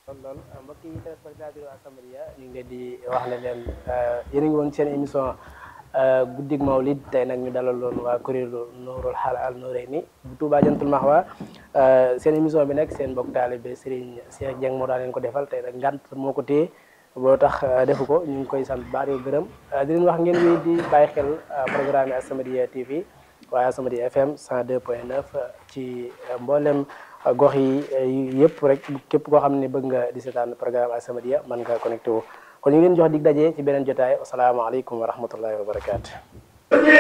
lool lool mbokk yi téléspectateur As-Samadiyya ñu ngi leen di wax ne leen yéen a ngi woon seen émission guddig Mawlid tey nag ñu dalaloon waa kuréelu Nuurul Halal Nuurayni bu Touba Jantul Mahwa seen émission bi nag seen mbokk taalibe Serigne Cheikh Dieng moo daan leen ko defal tey nag ngant moo ko téye boo tax defu ko ñu ngi koy sant baax di gërëm di leen wax ngeen wéy di bàyyi xel programme As-Samadiyya TV waaye As-Samadiyya FM 102.9 ci mboolem gox yi yëpp rek képp koo xam ne bëgg nga di seetaan programme As-Samadiyya mën nga connecté wu kon ñu ngi leen jox dig daje ci beneen jotaay asalaamaaleykum wa rahmatullahi wa barakaatu.